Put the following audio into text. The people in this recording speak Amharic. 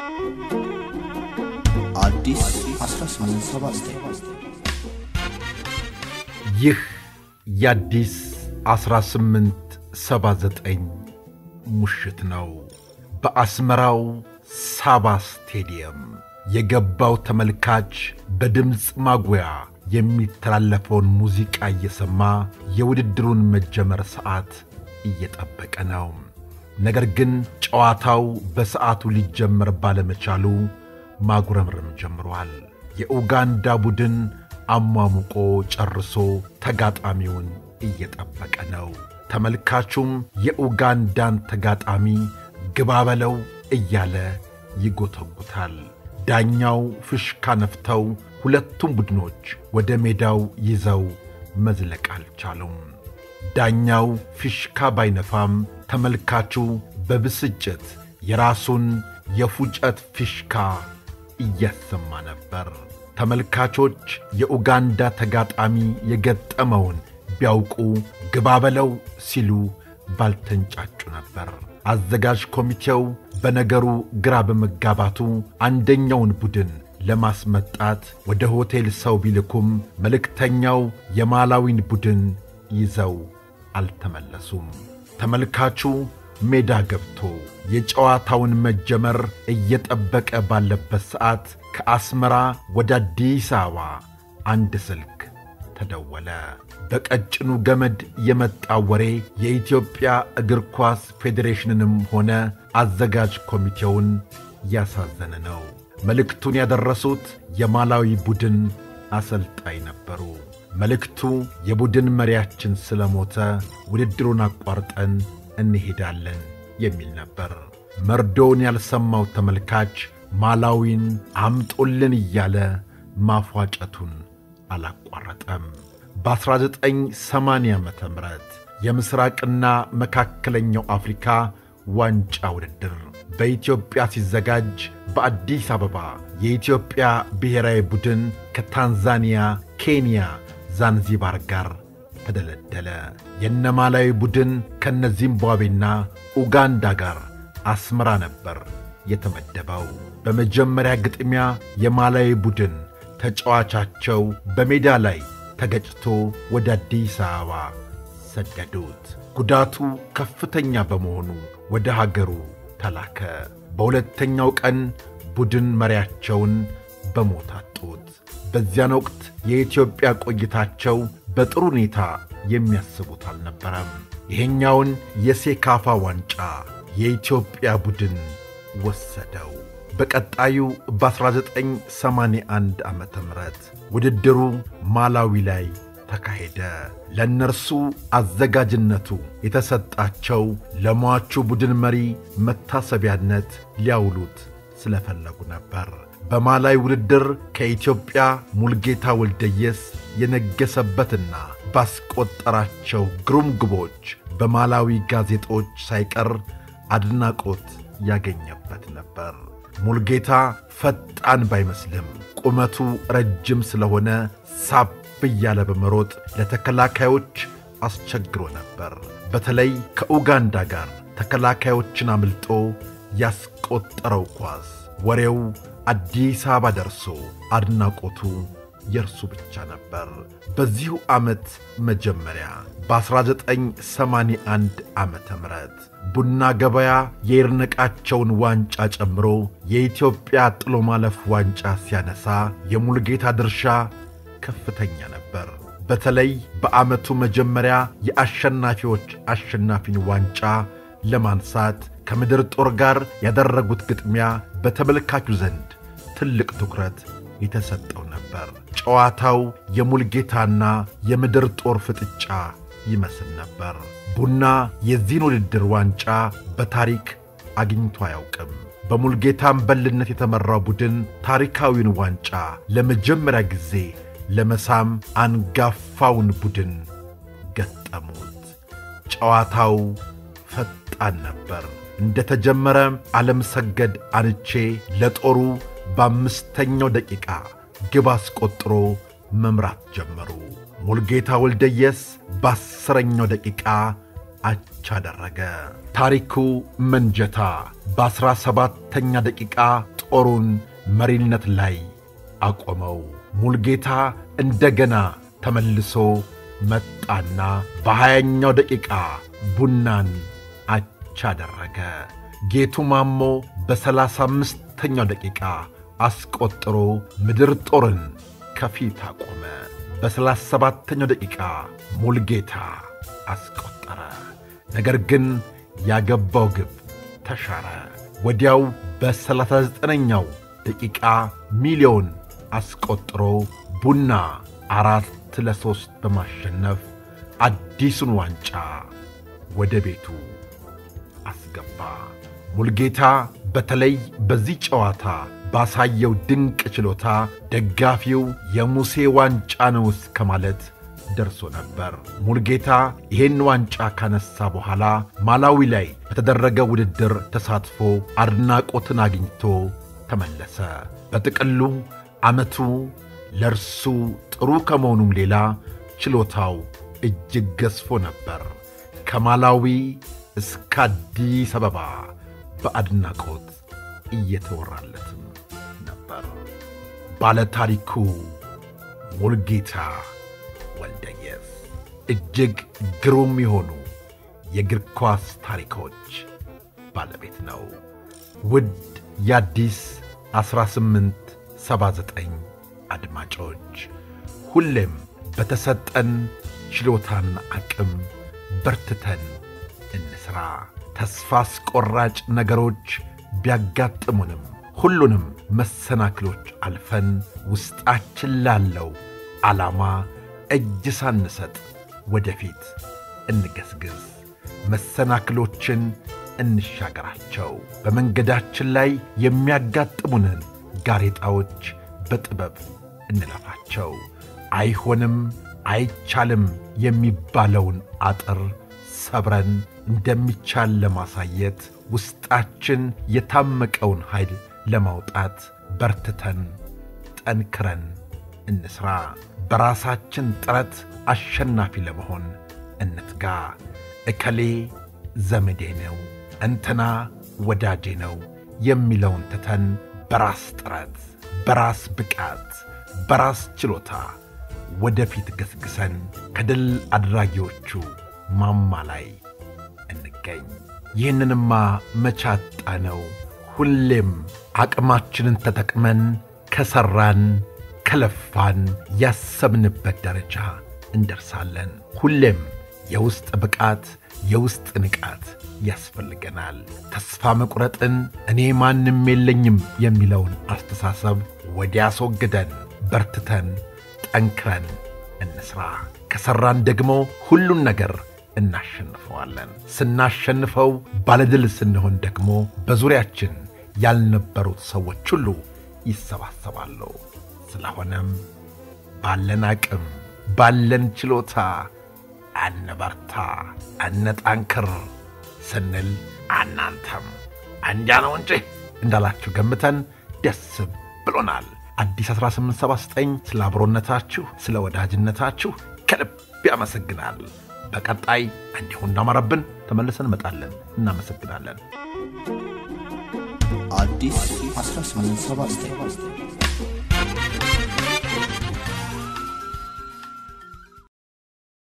አዲስ 1879 ይህ የአዲስ 1879 ሙሽት ነው። በአስመራው ሳባ ስቴዲየም የገባው ተመልካች በድምፅ ማጉያ የሚተላለፈውን ሙዚቃ እየሰማ የውድድሩን መጀመር ሰዓት እየጠበቀ ነው። ነገር ግን ጨዋታው በሰዓቱ ሊጀመር ባለመቻሉ ማጉረምረም ጀምሯል። የኡጋንዳ ቡድን አሟሙቆ ጨርሶ ተጋጣሚውን እየጠበቀ ነው። ተመልካቹም የኡጋንዳን ተጋጣሚ ግባ በለው እያለ ይጎተጉታል። ዳኛው ፍሽካ ነፍተው ሁለቱም ቡድኖች ወደ ሜዳው ይዘው መዝለቅ አልቻሉም። ዳኛው ፊሽካ ባይነፋም ተመልካቹ በብስጭት የራሱን የፉጨት ፊሽካ እያሰማ ነበር። ተመልካቾች የኡጋንዳ ተጋጣሚ የገጠመውን ቢያውቁ ግባ በለው ሲሉ ባልተንጫጩ ነበር። አዘጋጅ ኮሚቴው በነገሩ ግራ በመጋባቱ አንደኛውን ቡድን ለማስመጣት ወደ ሆቴል ሰው ቢልኩም መልእክተኛው የማላዊን ቡድን ይዘው አልተመለሱም። ተመልካቹ ሜዳ ገብቶ የጨዋታውን መጀመር እየጠበቀ ባለበት ሰዓት ከአስመራ ወደ አዲስ አበባ አንድ ስልክ ተደወለ። በቀጭኑ ገመድ የመጣ ወሬ የኢትዮጵያ እግር ኳስ ፌዴሬሽንንም ሆነ አዘጋጅ ኮሚቴውን ያሳዘነ ነው። መልእክቱን ያደረሱት የማላዊ ቡድን አሰልጣኝ ነበሩ። መልእክቱ የቡድን መሪያችን ስለሞተ ውድድሩን አቋርጠን እንሄዳለን የሚል ነበር። መርዶውን ያልሰማው ተመልካች ማላዊን አምጦልን እያለ ማፏጨቱን አላቋረጠም። በ1980 ዓ ም የምሥራቅና መካከለኛው አፍሪካ ዋንጫ ውድድር በኢትዮጵያ ሲዘጋጅ በአዲስ አበባ የኢትዮጵያ ብሔራዊ ቡድን ከታንዛኒያ፣ ኬንያ፣ ዛንዚባር ጋር ተደለደለ። የነማላዊ ቡድን ከነ ዚምባብዌና ኡጋንዳ ጋር አስመራ ነበር የተመደበው። በመጀመሪያ ግጥሚያ የማላዊ ቡድን ተጫዋቻቸው በሜዳ ላይ ተገጭቶ ወደ አዲስ አበባ ሰደዱት። ጉዳቱ ከፍተኛ በመሆኑ ወደ ሀገሩ ተላከ። በሁለተኛው ቀን ቡድን መሪያቸውን በሞት አጡት። በዚያን ወቅት የኢትዮጵያ ቆይታቸው በጥሩ ሁኔታ የሚያስቡት አልነበረም። ይሄኛውን የሴካፋ ዋንጫ የኢትዮጵያ ቡድን ወሰደው። በቀጣዩ በ1981 ዓ ም ውድድሩ ማላዊ ላይ ተካሄደ። ለእነርሱ አዘጋጅነቱ የተሰጣቸው ለሟቹ ቡድን መሪ መታሰቢያነት ሊያውሉት ስለፈለጉ ነበር። በማላዊ ውድድር ከኢትዮጵያ ሙልጌታ ወልደየስ የነገሰበትና ባስቆጠራቸው ግሩም ግቦች በማላዊ ጋዜጦች ሳይቀር አድናቆት ያገኘበት ነበር። ሙልጌታ ፈጣን ባይመስልም ቁመቱ ረጅም ስለሆነ ሳብ እያለ በመሮጥ ለተከላካዮች አስቸግሮ ነበር። በተለይ ከኡጋንዳ ጋር ተከላካዮችን አምልጦ ያስቆጠረው ኳስ ወሬው አዲስ አበባ ደርሶ አድናቆቱ የእርሱ ብቻ ነበር። በዚሁ ዓመት መጀመሪያ በ1981 ዓመተ ምህረት ቡና ገበያ የይድነቃቸውን ዋንጫ ጨምሮ የኢትዮጵያ ጥሎ ማለፍ ዋንጫ ሲያነሳ የሙልጌታ ድርሻ ከፍተኛ ነበር። በተለይ በዓመቱ መጀመሪያ የአሸናፊዎች አሸናፊን ዋንጫ ለማንሳት ከምድር ጦር ጋር ያደረጉት ግጥሚያ በተመልካቹ ዘንድ ትልቅ ትኩረት የተሰጠው ነበር። ጨዋታው የሙልጌታና የምድር ጦር ፍጥጫ ይመስል ነበር። ቡና የዚህን ውድድር ዋንጫ በታሪክ አግኝቶ አያውቅም። በሙልጌታ አምበልነት የተመራው ቡድን ታሪካዊውን ዋንጫ ለመጀመሪያ ጊዜ ለመሳም አንጋፋውን ቡድን ገጠሙት። ጨዋታው ፈጣን ነበር። እንደ ተጀመረ ዓለም ሰገድ አንቼ ለጦሩ በአምስተኛው ደቂቃ ግብ አስቆጥሮ መምራት ጀመሩ። ሙልጌታ ወልደየስ በአስረኛው ደቂቃ አቻ አደረገ። ታሪኩ መንጀታ በአስራ ሰባተኛ ደቂቃ የጦሩን መሪነት ላይ አቆመው። ሙልጌታ እንደገና ተመልሶ መጣና በሀያኛው ደቂቃ ቡናን አቻ አደረገ። ጌቱ ማሞ በሰላሳ አምስተኛው ደቂቃ አስቆጥሮ ምድር ጦርን ከፊት አቆመ። በሰላሳ ሰባተኛው ደቂቃ ሙልጌታ አስቆጠረ። ነገር ግን ያገባው ግብ ተሻረ። ወዲያው በሰላሳ ዘጠነኛው ደቂቃ ሚሊዮን አስቆጥሮ ቡና አራት ለሦስት በማሸነፍ አዲሱን ዋንጫ ወደ ቤቱ አስገባ። ሙልጌታ በተለይ በዚህ ጨዋታ ባሳየው ድንቅ ችሎታ ደጋፊው የሙሴ ዋንጫ ነው እስከ ማለት ደርሶ ነበር። ሙልጌታ ይህን ዋንጫ ካነሳ በኋላ ማላዊ ላይ በተደረገ ውድድር ተሳትፎ አድናቆትን አግኝቶ ተመለሰ። በጥቅሉ ዓመቱ ለእርሱ ጥሩ ከመሆኑም ሌላ ችሎታው እጅግ ገዝፎ ነበር። ከማላዊ እስከ አዲስ አበባ በአድናቆት እየተወራለትም ነበር። ባለታሪኩ ሙልጌታ ወልደየስ እጅግ ግሩም የሆኑ የእግር ኳስ ታሪኮች ባለቤት ነው። ውድ የአዲስ 1879 አድማጮች ሁሌም በተሰጠን ችሎታና አቅም በርትተን እንስራ። ተስፋ አስቆራጭ ነገሮች ቢያጋጥሙንም ሁሉንም መሰናክሎች አልፈን ውስጣችን ላለው ዓላማ እጅ ሳንሰጥ ወደፊት እንገስግስ። መሰናክሎችን እንሻገራቸው። በመንገዳችን ላይ የሚያጋጥሙንን ጋሬጣዎች በጥበብ እንለፋቸው። አይሆንም አይቻልም የሚባለውን አጥር ሰብረን እንደሚቻል ለማሳየት ውስጣችን የታመቀውን ኃይል ለማውጣት በርትተን ጠንክረን እንስራ። በራሳችን ጥረት አሸናፊ ለመሆን እንትጋ። እከሌ ዘመዴ ነው፣ እንትና ወዳጄ ነው የሚለውን ትተን በራስ ጥረት፣ በራስ ብቃት፣ በራስ ችሎታ ወደፊት ገስግሰን ከድል አድራጊዎቹ ማማ ላይ እንገኝ። ይህንንማ መቻጣ ነው። ሁሌም አቅማችንን ተጠቅመን ከሠራን ከለፋን ያሰብንበት ደረጃ እንደርሳለን። ሁሌም የውስጥ ብቃት የውስጥ ንቃት ያስፈልገናል። ተስፋ መቁረጥን እኔ ማንም የለኝም የሚለውን አስተሳሰብ ወዲያ አስወግደን በርትተን ጠንክረን እንስራ። ከሠራን ደግሞ ሁሉን ነገር እናሸንፈዋለን። ስናሸንፈው ባለድል ስንሆን ደግሞ በዙሪያችን ያልነበሩት ሰዎች ሁሉ ይሰባሰባሉ። ስለሆነም ባለን አቅም ባለን ችሎታ አነበርታ፣ አነጣንክር ስንል እናንተም እንዲያ ነው እንጂ እንዳላችሁ ገምተን ደስ ብሎናል። አዲስ 1879 ስለ አብሮነታችሁ፣ ስለ ወዳጅነታችሁ ከልብ ያመሰግናል። በቀጣይ እንዲሁ እንዳማረብን ተመልሰን እንመጣለን። እናመሰግናለን። አዲስ 1879